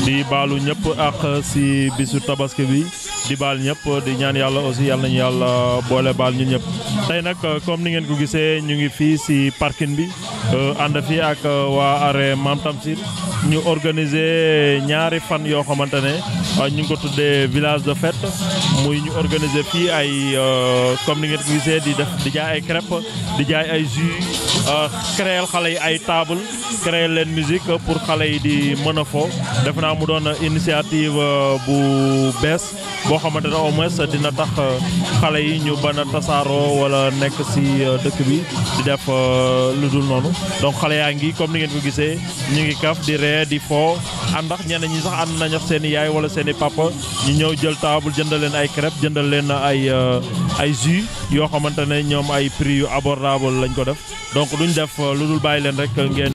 di baalu ñëpp ak si bisu tabaski bi di baal ñëpp di ñaan yàlla aussi yàlla nañu yàlla boole baal ñu ñëpp. tey nag comme ni ngeen ko gisee ñu ngi fii si parking bi ànd fii ak waa arrêt Mame Tamsir ñu organiser ñaari fan yoo xamante ne ñu ngi ko tuddee village de fête muy ñu organiser fii ay comme ni ngeen ko gisee di def di jaay ay crêpes di jaay ay jus créer xale yi ay table créer leen musique pour xale yi di mën a fo def naa mu doon initiative bu bees boo xamante ne au moins dina tax xale yi ñu bana tasaaroo wala nekk si dëkk bi di def lu dul noonu donc xale yaa ngi comme ni ngeen ko gisee ñu ngi kaf di ree di fo àndax ñenn ñi sax ànd nañu seen i yaay wala seen i papa ñu ñëw jël table jëndal leen ay crêpes jëndal leen ay ay jus yoo xamante ne ñoom ay prix yu abordable lañ ko def donc duñ def lu dul bàyyi leen rek ngeen.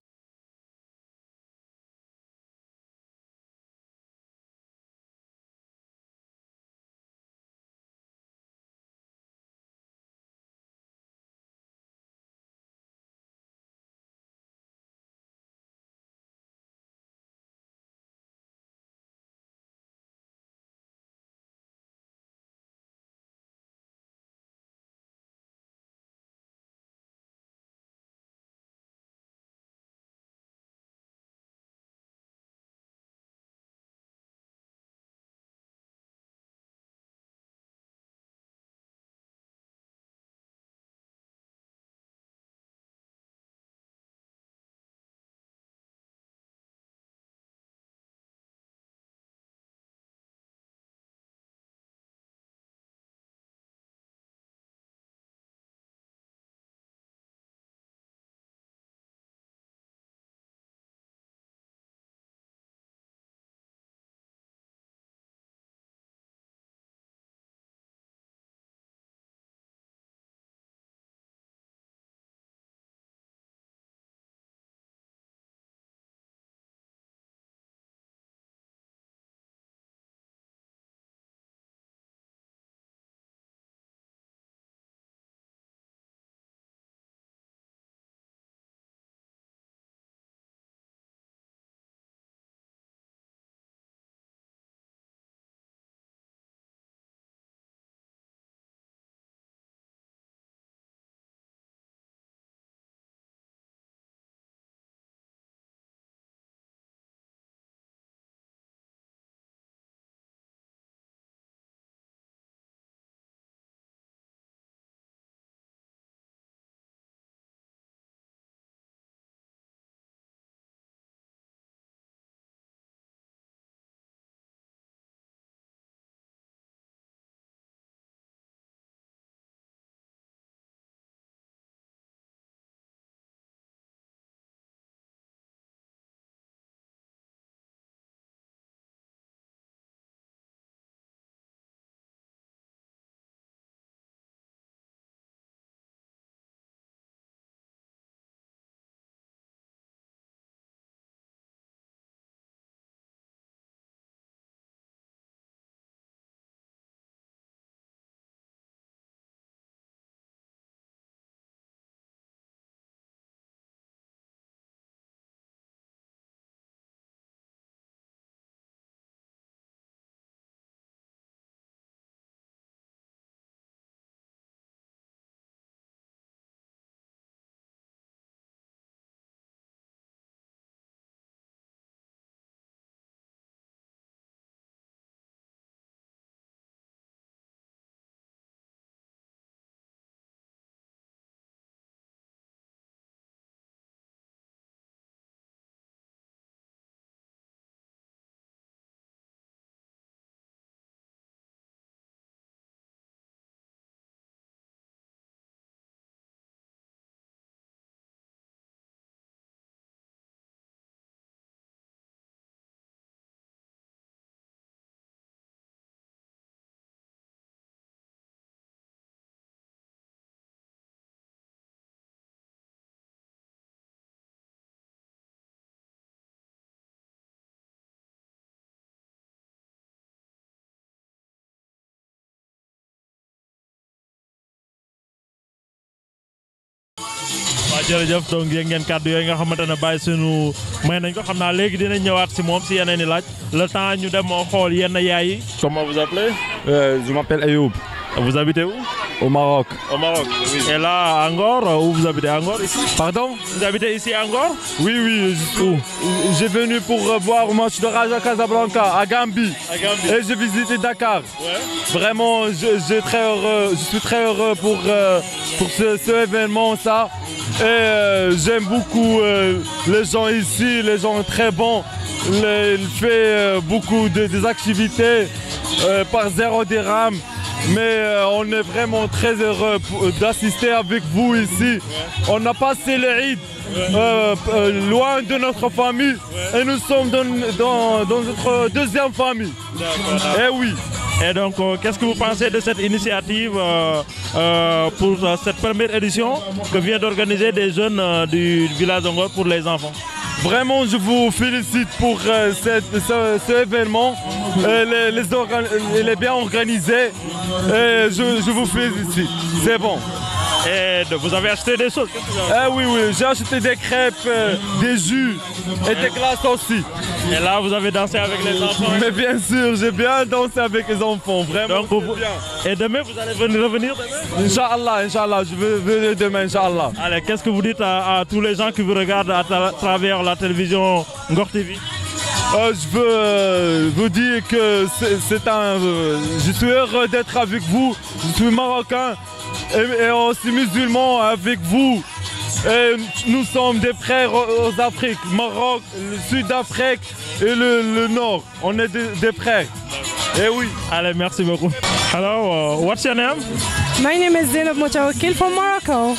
jërëjëf donc yéen ngeen kàddu yooyu nga xamante ne bàyyi sunu may nañ ko xam naa léegi dinañ ñëwaat si moom si yeneen i laaj le temps ñu dem xool yenn yaay yi. comment vous appelez. Euh, je m'appelle Ayoub, vous habitez où. au Maroc. au Maroc. et là à Ngor où vous habitez à Ngor ici. Pardon vous habitez ici à Ngor. Oui, oui, je- j'ai venu pour euh, voir le match de Raja Casablanca à Gambie. à Gambie. Et j'ai visité Dakar. Ouais. Vraiment, je, je très heureux, je suis très heureux pour, euh, pour ce, ce événement, ça. Et euh, j'aime beaucoup euh, les gens ici, les gens très bons. Les- il fait euh, beaucoup de, des activités euh, par zéro dirham. Mais euh, on est vraiment très heureux pour- d'assister avec vous ici. On a passé le Eid euh, euh, loin de notre famille et nous sommes dans, dans- dans notre deuxième famille. Eh oui. Et donc, euh, qu'est-ce que vous pensez de cette initiative euh, euh, pour euh, cette première édition que vient d'organiser des jeunes euh, du village d'Angor pour les enfants Vraiment, je vous félicite pour euh, cette- ce, ce événement. Euh, les- les organ- il est bien organisé. Et je, je vous félicite. C'est bon. Et de- vous avez acheté des choses Qu'est-ce que vous avez- Eh oui, oui, j'ai acheté des crêpes, euh, des jus et des glaces aussi. Et là, vous avez dansé avec les enfants. Mais bien sûr, j'ai bien dansé avec les enfants. Vraiment, Donc, vous- c'est bien. Et demain, vous allez venir revenir demain Inch'Allah, Inch'Allah, je vais venir demain, Inch'Allah. Allez, qu'est-ce que vous dites à, à tous les gens qui vous regardent à tra- travers la télévision Ngor TV Euh, je veux euh, vous dire que c'est c'est un. euh, je suis heureux d'être avec vous. Je suis marocain et, et aussi musulman avec vous. Et nous sommes des frères aux, aux Afriques, Maroc, le Sud-Afrique et le, le Nord. On est des, des frères. Et oui. Allez, merci beaucoup. Hello, uh, what's your name My name is Zainab Mutawakil from Morocco.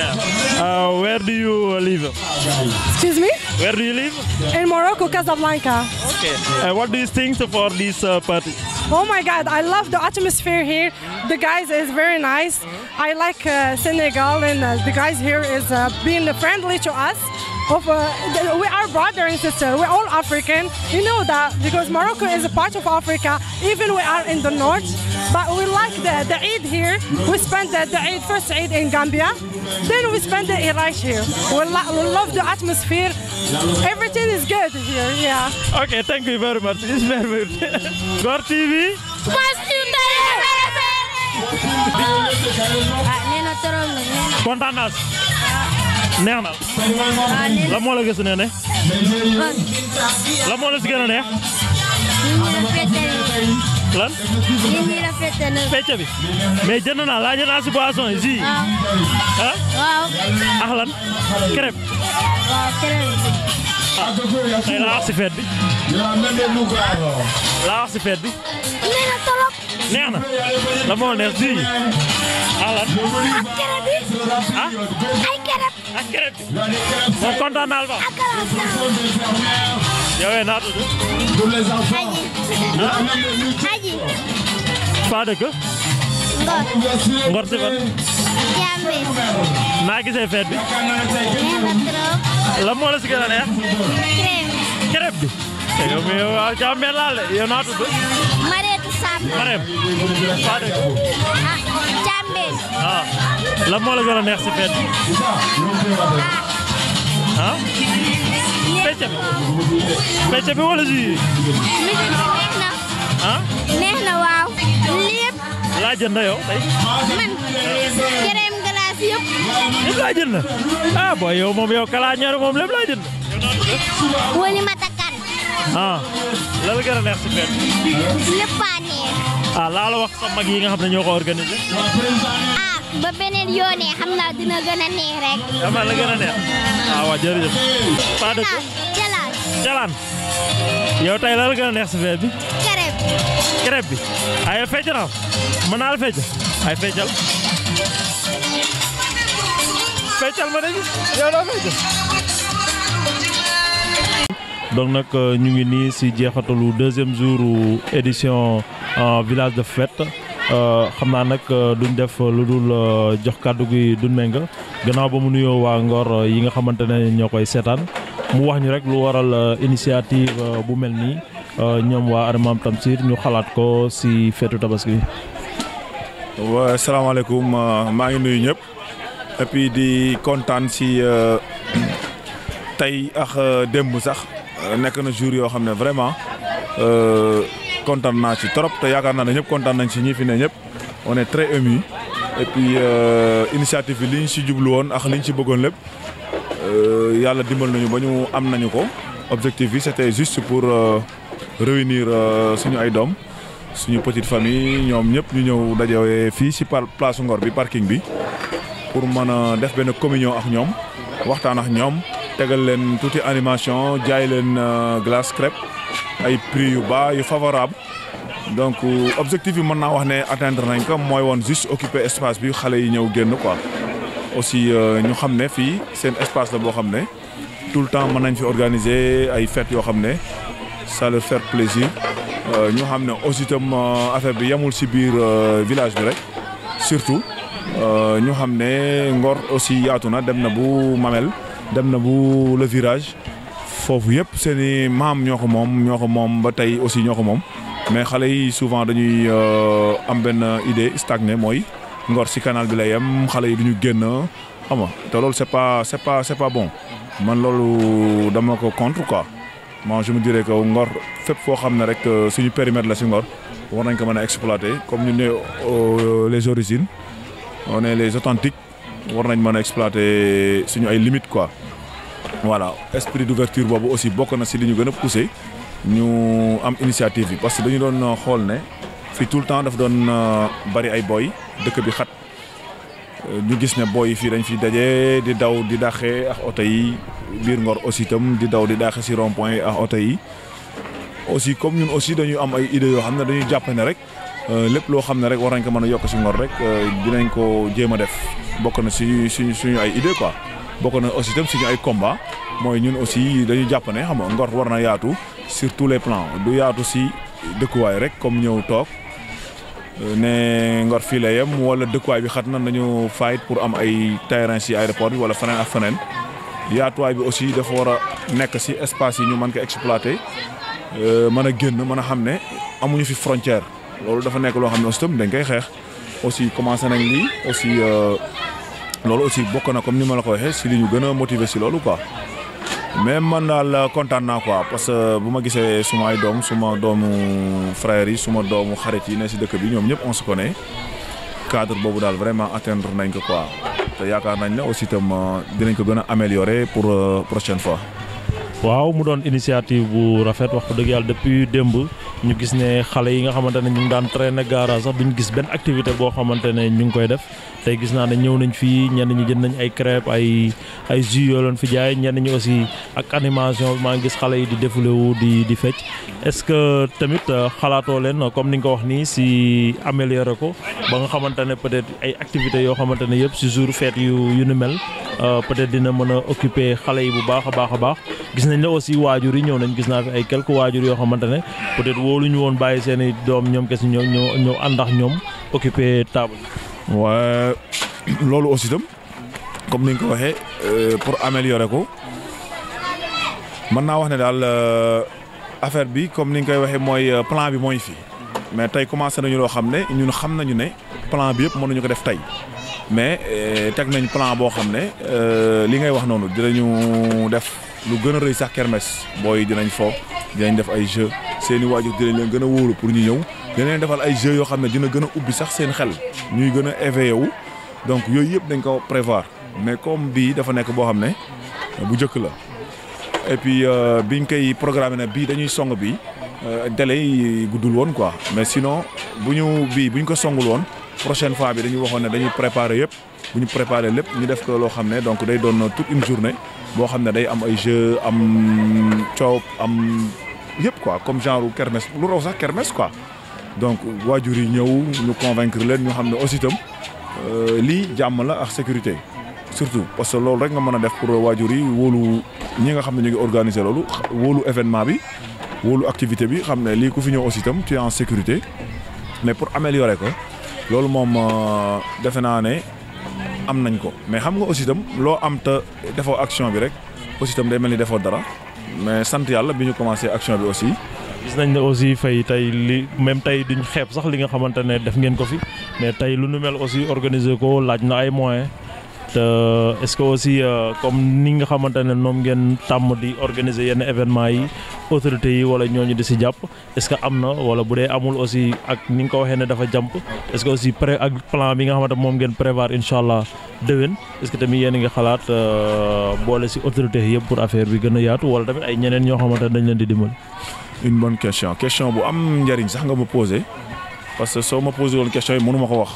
Uh, where do you live Excuse me? Where do you live In Morocco, Casablanca. Okay. Uh, what do you think for this uh, party Oh my God, I love the atmosphere here. The guys is very nice. I like uh, Senegal and uh, the guys here is uh, being friendly to us. Of, uh, th- we are brother and sister. We're all African. You know that because Morocco is a part of Africa. Even we are in the north, but we like the, the Eid here. We spent the, the Eid first Eid in Gambia, then we spend the Eid right here. We, lo- we love the atmosphere. Everything is good here. Yeah. Okay, thank you very much. It's very good. Ngor TV. ah nee na trop nag nee na kontaan naa si. neex na. waaw nee na la moo la gis ne ne. man la moo la si gën a neex. nit ñi rafet na lan. nit ñi rafet na fecc bi. mais jënd naa laaj naa si boisson yi si. waaw ah waaw ak lan. crêpe. waaw keneen tey laa wax si fête bi. laa wax si fête bi. nee na trop neex na. la moo neex si. ak lan. ak kere bi ah ay kere ak crêpe bi. moom kontaan naa la ba. ak kalaas yow naa tudd. aji faa dëkk. ngor Ngor si fan. jambe naa gisee fête bi. nee na trop la moo la si gën a neex. crème crêpe bi. te yow mi yow waaw jàmm benn laal de yow naa tudd. mareetu sàmm Marème. faa dëkk. ah jambe ah la moo la gën a neex si fête bi. ah. fecc bi. fecc bi wala si. musique bi neex na ah. neex na waaw lépp laa jënd yow tey. man crème glace yëpp lépp laa jënd. ah booy yow moom yow kalaa ñaar moom lépp laa jënd. woni ma takkan ah. la la gën a neex si fête bi. lépp a neex ah laa la wax sa mag yi nga xam ne ñoo ko organisé. ah ba beneen yoonee xam naa dina gën a neex rek xam naa la gën a neex. ah waaw jërëjëf. faa dëkk. ah jalaal Jalaan. yow tey la la gën a neex si fête bi. crème crêpe bi. ay fecc na mën naa la fecc. ay feccal. feccal ma dégg yow doo fecc. donc nag ñu ngi nii si jeexatalu deuxième jour édition village de fête xam naa nag duñ def lu dul jox kàddu gi duñ ménga gannaaw ba mu nuyoo waa Ngor yi nga xamante ne ñoo koy seetaan mu wax ñu rek lu waral initiative bu mel nii ñoom waa Armam Tamsir ñu xalaat ko si feetu tabaski bi. wa salaamaaleykum maa ngi nuyu ñëpp et puis di kontaan si tey ak démb sax nekk na jour yoo xam ne vraiment kontaan naa ci trop te yaakaar naa ne ñëpp kontaan nañ si ñi fi ne ñëpp on est très ému et puis initiative bi li ñu si jublu woon ak li ñu si bëggoon lépp yàlla dimbal nañu ba ñu am nañu ko objectif bi c'était juste pour réunir suñu ay doom suñu petite famille ñoom ñëpp ñu ñëw dajewee fii si par place Ngor bi parking bi pour mën a def benn communion ak ñoom waxtaan ak ñoom tegal leen tuuti animation jaay leen glace crêpe ay prix yu bas yu favorable donc objectif bi mën naa wax ne atteindre nañ ko mooy woon juste occuper espace bi xale yi ñëw génn quoi aussi ñu xam ne fii seen espace la boo xam ne tout le temps mën nañ fi organiser ay fêtes yoo xam ne ça leur faire plaisir ñu xam ne aussi itam affaire bi yemul ci biir village bi rek surtout ñu xam ne Ngor aussi yaatu na dem na bu Mamel dem na bu le virage foofu yëpp seen i maam ñoo ko moom ñoo ko moom ba tey aussi ñoo ko moom mais xale yi souvent dañuy am benn idée stagné mooy Ngor ci canal bi la yem xale yi duñu génn xam nga te loolu c'est pas c'est pas c'est pas bon man loolu dama ko contre quoi moi je me dirais que Ngor fépp foo xam ne rek suñu périmètre la ci Ngor war nañ ko mën a exploiter comme ñu ne les origines on est les authentiques war nañ mën a exploiter suñu ay limites quoi voilà esprit d'ouverture boobu aussi bokk na ci li ñu gën a pousser ñu am initiative bi parce que dañu doon xool ne fii tout le temps daf doon bari ay boy dëkk bi xat ñu gis ne boy yi fii dañ fi daje di daw di dàqee ak oto yi biir Ngor aussi itam di daw di dàqee ci rond-point yi ak oto yi aussi comme ñun aussi dañu am ay idées yoo xam ne dañuy jàpp ne rek lépp loo xam ne rek war nañ ko mën a yokk ci Ngor rek dinañ ko jéem a def bokk na ci suñu suñu ay idées quoi bokk na aussi itam suñu ay combat mooy ñun aussi dañuy jàpp ne xam nga Ngor war na yaatu sur tous les plans du yaatu ci dëkkuwaay rek comme ñëw toog ne Ngor fii la yem wala dëkkuwaay bi xat na nañu fight pour am ay terrain ci aéroport bi wala feneen ak feneen yaatuwaay bi aussi dafa war a nekk ci espace yi ñu mën ko exploiter mën a génn mën a xam ne amuñu fi frontière loolu dafa nekk loo xam ne aussi tam dañ koy xeex aussi commencé nañ lii aussi loolu aussi bokk na comme ni ma la ko waxee ci li ñu gën a motiver ci loolu quoi mais man daal kontaan naa quoi parce que bu ma gisee suma ay doom suma doomu frères yi suma doomu xarit yi ne ci dëkk bi ñoom ñëpp on se connaît cadre boobu daal vraiment atteindre nañ ko quoi te yaakaar nañ ne aussi itam dinañ ko gën a améliorer pour prochaine fois. waaw mu doon initiative bu rafet wax dëgg yàlla depuis démb ñu gis ne xale yi nga xamante ne ñu ngi daan traîner garage sax duñu gis benn activité boo xamante ne ñu ngi koy def tey gis naa ne ñëw nañ fii ñenn ñi jënd nañ ay crêpes ay ay jus yoo leen fi jaay ñenn ñi aussi ak animation maa ngi gis xale yi di défulé wu di di fecc est-ce que tamit xalaatoo leen comme ni nga ko wax nii si améliorer ko ba nga xamante ne peut-être ay activités yoo xamante ne yëpp si jour fête yu yu ni mel peut-être dina mën a occuper xale yi bu baax a baax a baax gis nañ la aussi waajur yi ñëw nañ gis naa fi ay quelques waajur yoo xamante ne peut-être wóoluñu woon bàyyi seen i doom ñoom kese ñoo ñoo ñëw ànd ak ñoom occuper table waaye loolu aussi itam comme ni nga ko waxee pour améliorer ko mën naa wax ne daal affaire bi comme ni nga koy waxee mooy plan bi mooy fi mais tey commencé nañu loo xam ne ñun xam nañu ne plan bi yëpp mënuñu ko def tey mais teg nañ plan boo xam ne li ngay wax noonu dinañu def lu gën a rëy sax kermesse booy dinañ fo dinañ def ay jeux seeni waajur dinañ leen gën a wóolu pour ñu ñëw dinañ leen defal ay jeux yoo xam ne dina gën a ubbi sax seen xel ñuy gën a éveillé wu donc yooyu yëpp dañ ko prévoir mais comme bii dafa nekk boo xam ne bu njëkk la et puis biñ koy programmé ne bii dañuy song bii délai yi guddul woon quoi mais sinon bu ñu bii bu ñu ko songul woon prochaine fois bi dañuy waxoon ne dañuy préparer yëpp bu ñu préparer lépp ñu def ko loo xam ne donc day doon toute une journée boo xam ne day am ay jeux am coow am yëpp quoi comme genre kermesse lu raw sax kermesse quoi donc waajur yi ñëw ñu convaincre leen ñu xam ne aussi itam lii jàmm la ak sécurité surtout parce que loolu rek nga mën a def pour waajur yi wóolu ñi nga xam ne ñu ngi organiser loolu wóolu événement bi wóolu activité bi xam ne lii ku fi ñëw aussi itam tu es en sécurité mais pour améliorer ko loolu moom defe naa ne am nañ ko mais xam nga aussi itam loo am te defoo action bi rek aussi itam day mel ni defoo dara mais sant yàlla bi ñu commencé action bi aussi. gis nañ ne aussi fay tey li même tey duñ xeeb sax li nga xamante ne def ngeen ko fi mais tey lu nu mel aussi organiser ko laaj na ay moyens te est-ce que aussi comme ni nga xamante ne noom ngeen tàmm di organiser yenn événements yi autorités yi wala ñooñu di si jàpp est-ce que am na wala bu dee amul aussi ak ni nga ko waxee ne dafa jàmp est-ce que aussi pré ak plan bi nga xamante moom ngeen prévoir incha allah déwén est-ce que tamit yéen a ngi xalaat boole si autorités yëpp pour affaire bi gën a yaatu wala tamit ay ñeneen ñoo xamante ne dañ leen di dimbali. une bonne question question bu am njëriñ sax nga ma posé parce que soo ma posé woon question yi mënu ma ko wax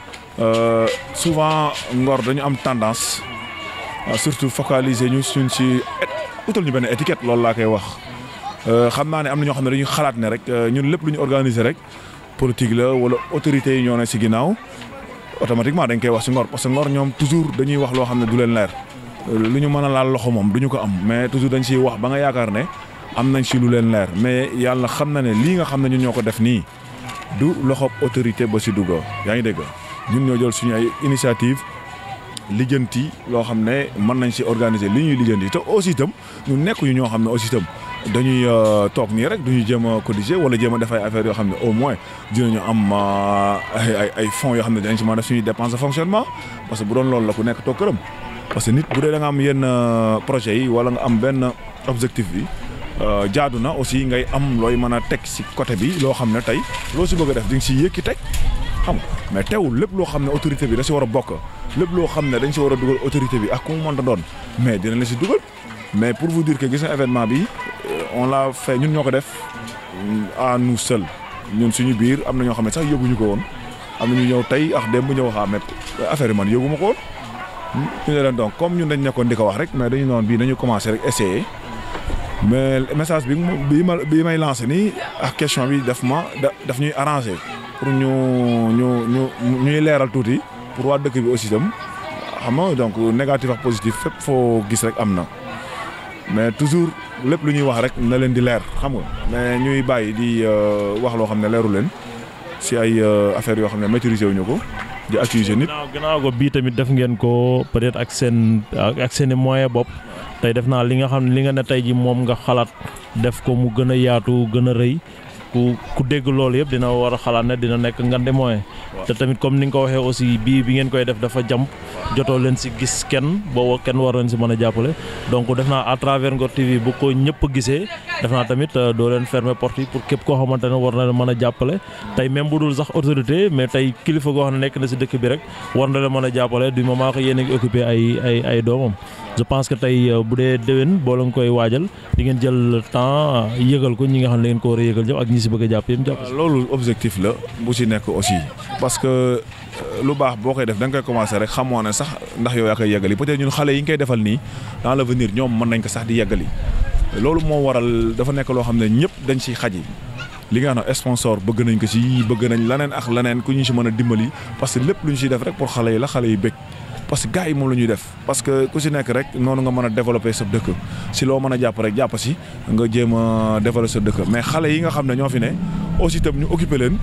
souvent Ngor dañu am tendance surtout focaliser ñu suñ si utal ñu benn étiquette loolu laa koy wax. xam naa ne am na ñoo xam ne dañuy xalaat ne rek ñun lépp lu ñu organiser rek politique la wala autorités yi ñoo ne si ginnaaw automatiquement dañ koy wax si Ngor parce que Ngor ñoom toujours dañuy wax loo xam ne du leen leer lu ñu mën a laal loxo moom du ñu ko am mais toujours dañ siy wax ba nga yaakaar ne. am nañ si lu leen leer mais yàlla xam na ne lii nga xam ne ñun ñoo ko def nii du loxob autorité ba si dugg yaa ngi dégg ñun ñoo jël suñu ay initiative lijjanti loo xam ne mën nañ si organiser li ñuy lijjanti te aussi itam ñu nekk ñu ñoo xam ne aussi itam dañuy toog nii rek duñuy jéem a cotiser wala jéem a def ay affaires yoo xam ne au moins dinañu am ay ay ay fonds yoo xam ne dañ si mën a def suñuy dépense de fonctionnement parce que bu doon loolu la ku nekk toog këram parce que nit bu dee da nga am yenn projets yi wala nga am benn objectif bi. jaadu na aussi ngay am looy mën a teg ci côté bi loo xam ne tey loo ci bëgg a def di nga ci yëkki teg xam nga mais teewul lépp loo xam ne autorité bi da ci war a bokk lépp loo xam ne dañ ci war a dugal autorité bi ak ku mu mënta doon mais dina la ci dugal mais pour vous dire que gis na événement bi on l'a fait ñun ñoo ko def à nous seuls ñun suñu biir am na ñoo xam ne sax yëguñu ko woon am na ñu ñëw tey ak démb ñëw xaa mais affaire yi man yëguma ko woon ñu ne leen donc comme ñun dañ nekkoon di ko wax rek mais dañu noonu bii dañu commencé rek essayer mais message bi bi ma bi may lancé nii ak question bi daf ma daf ñuy arrangé pour ñu ñu ñu ñuy leeral tuuti pour waa dëkk bi aussi itam xam nga donc négatif ak positif fépp foo gis rek am na mais toujours lépp lu ñuy wax rek na leen di leer xam nga mais ñuy bàyyi di wax loo xam ne leeru leen si ay affaires yoo xam ne maîtriser wuñu ko di accuser nit. gannaaw gannaaw ko bii tamit def ngeen ko peut-être ak seen ak seen i moyen bopp. tey def naa li nga xam ne li nga ne tey ji moom nga xalaat def ko mu gën a yaatu gën a rëy ku ku dégg loolu yëpp dina war a xalaat ne dina nekk ngande moyen te tamit comme ni nga ko waxee aussi bii bi ngeen koy def dafa jàmp jotoo leen si gis kenn booba kenn war leen si mën a jàppale donc def naa à travers Ngor TV bu ko ñëpp gisee def naa tamit doo leen fermer porte yi pour képp koo xamante ne war na leen mën a jàppale tey même bu dul sax autorité mais tey kilifa goo xam ne nekk na si dëkk bi rek war na leen mën a jàppale du moment que yéen a ngi occupé ay ay ay doomam je pense que tey bu dee déwén boo leen koy waajal di ngeen jël temps yëgal ko ñi nga xam ne ngeen ko war a yëgal jëpp ak ñi si bëgg a jàpp yëpp jàpp loolu objectif la bu si nekk aussi parce que lu baax boo koy def da nga koy commencer rek xamoo ne sax ndax yow yaa koy yeggali peut-être ñun xale yi ñu koy defal nii dans l'avenir ñoom mën nañ ko sax di yeggali loolu moo waral dafa nekk loo xam ne ñëpp dañ siy xaji li nga xam ne sponsor bëgg nañ ko si bëgg nañ leneen ak leneen ku ñu si mën a dimbali parce que lépp lu ñu siy def rek pour xale yi la xale yi bëgg parce que gars yi moom la ñuy def parce que ku si nekk rek noonu nga mën a développer sa dëkk si loo mën a jàpp rek jàpp si nga jéem a développer sa dëkk mais xale yi nga xam ne ñoo fi ne aussi itam ñu occuper leen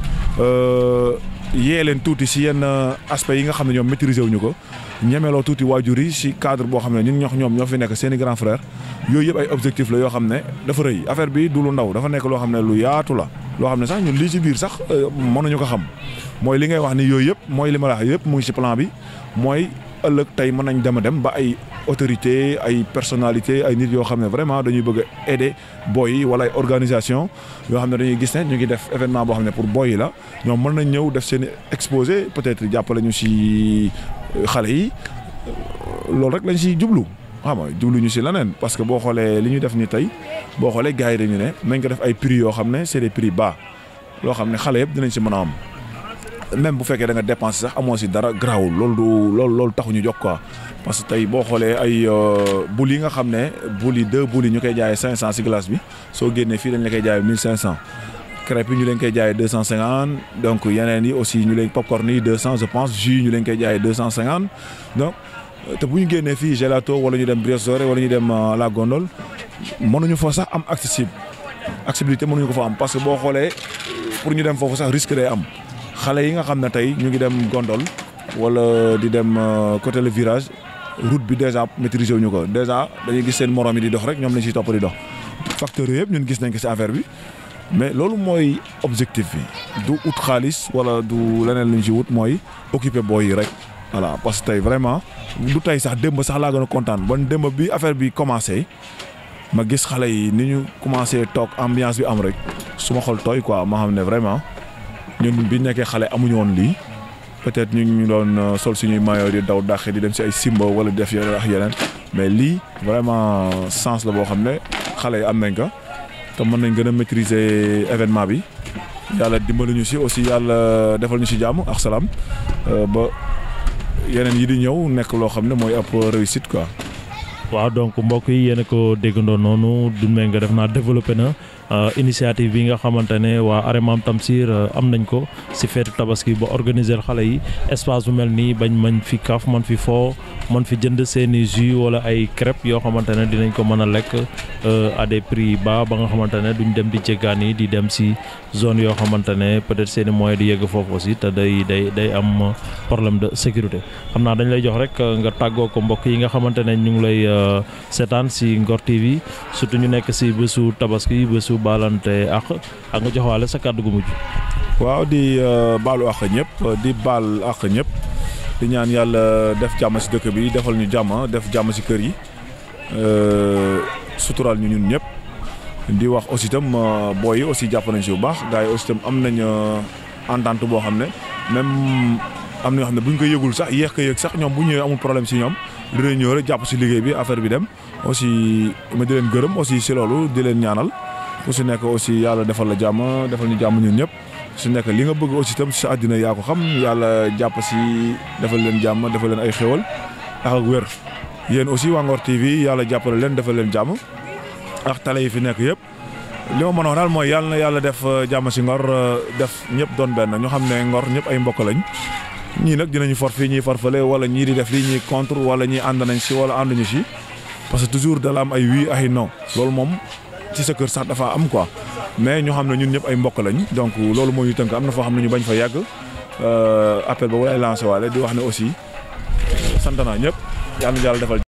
yee leen tuuti si yenn aspects yi nga xam ne ñoom maîtriser wuñu ko ñemeloo tuuti waajur yi si cadre boo xam ne ñun ñox ñoom ñoo fi nekk seen i grand frère yooyu yëpp ay objectif la yoo xam ne dafa rëy affaire bi du lu ndaw dafa nekk loo xam ne lu yaatu la loo xam ne sax ñun lii ci biir sax mënuñu ko xam mooy li ngay wax ni yooyu yëpp mooy li ma la wax yëpp mu ngi si plan bi mooy ëllëg tey mën nañ dem a dem ba ay autorité ay personnalité ay nit yoo xam ne vraiment dañuy bëgg a aider boy yi wala ay organisation yoo xam ne dañuy gis ne ñu ngi def événement boo xam ne pour boy yi la ñoom mën nañ ñëw def seen exposé peut-être jàppale ñu si xale yi loolu rek lañ si jublu xam nga jublu ñu si leneen parce que boo xoolee li ñu def ni tey boo xoolee gars yi dañu ne nañ ko def ay prix yoo xam ne c'est des prix bas loo xam ne xale yëpp dinañ si mën a am même bu fekkee da nga dépenser sax amoo si dara garaawul loolu du loolu loolu taxu ñu jox quoi parce que tey boo xoolee ay bul yi nga xam ne bul yi deux bul yi ñu koy jaayee 500 si glace bi soo génnee fii dañ la koy jaayee 1500 crêpes yi ñu leen koy jaayee 250 donc yeneen yi aussi ñu leen popcorn yi 200 je pense jus yi ñu leen koy jaayee 250 donc te bu ñu génnee fii gelato wala ñu dem brioche dorée wala ñu dem la gondole mënuñu fa sax am accessible accessibilité mënuñu ko fa am parce que boo xoolee pour ñu dem foofu sax risque day am. xale yi nga xam ne tey ñu ngi dem gondol wala di dem côté le virage route bi déjà maîtriser wuñu ko déjà dañuy gis seen morom yi di dox rek ñoom lañ siy topp di dox facteurs yooyu yëpp ñun gis nañ ko ci affaire bi mais loolu mooy objectif bi du ut xaalis wala du leneen lu ñu ci wut mooy occuper booy yi rek voilà parce que tey vraiment du tey sax démb sax laa gën a kontaan bon démb bi affaire bi commencé ma gis xale yi ni ñu commencé toog ambiance bi am rek su ma xol tooy quoi ma xam ne vraiment ñun bi nekkee xale amuñu woon lii peut-être ñu ngi doon sol suñuy maillot di daw dàqe di dem si ay simba wala def yeneen ak yeneen mais lii vraiment sens la boo xam ne xale yi am nañ ko te mën nañ gën a maîtriser événement bi yàlla dimbali ñu si aussi yàlla defal ñu si jàmm ak salaam ba yeneen yi di ñëw nekk loo xam ne mooy ab réussite quoi. waaw donc mbokk yi yéen a ko déggandoo noonu Doudou Mbengue def naa développé na initiative bi nga xamante ne waa Aremam Tamsir am nañ ko si feetu tabaski ba organiser xale yi espace bu mel nii bañ mañ fi kaf man fi foo man fi jënd seeni jus wala ay crêpes yoo xamante ne dinañ ko mën a lekk à des prix bas ba nga xamante ne duñ dem di jéggaan yi di dem si zone yoo xamante ne peut-être seeni moyen di yegg foofu aussi te day day day am problème de sécurité xam naa dañ lay jox rek nga tàggoo ko mbokk yi nga xamante ne ñu ngi lay seetaan si Ngor TV surtout ñu nekk si bésu tabaski bésu baalante ak ak nga joxwaale sa kàddu gu mujj. waaw di baalu àq ñëpp di baal àq ñëpp di ñaan yàlla def jàmm si dëkk bi defal ñu jàmm def jàmm si kër yi sutural ñu ñun ñëpp di wax aussi itam booy yi aussi jàpp nañ si bu baax gars yi aussi itam am nañ entente boo xam ne même am na ñoo xam ne bu ñu ko yëgul sax yéex ko yëg sax ñoom bu ñëwee amul problème si ñoom dinañ ñëw rek jàpp si liggéey bi affaire bi dem aussi ma di leen gërëm aussi si loolu di leen ñaanal ku si nekk aussi yàlla defal la jàmm defal ñu jàmm ñun ñëpp su nekk li nga bëgg aussi itam si àddina yaa ko xam yàlla jàpp si defal leen jàmm defal leen ay xéwal ak ak wér yéen aussi waa Ngor TV yàlla jàppale leen defal leen jàmm ak tale yi fi nekk yëpp li ma mën a wax daal mooy yàlla na yàlla def jàmm si Ngor def ñëpp doon benn ñu xam ne Ngor ñëpp ay mbokk lañ ñii nag dinañu for fii ñii farfale wala ñii di def lii ñii contre wala ñii ànd nañ si wala ànduñu si parce que toujours dala am ay oui ay non loolu moom ci sa kër sax dafa am quoi mais ñu xam ne ñun ñëpp ay mbokk lañ donc loolu moo ñu tënk am na foo xam ne ñu bañ fa yàgg appel ba wala ay lancé waale di wax ne aussi sant naa ñëpp yàlla na yàlla defal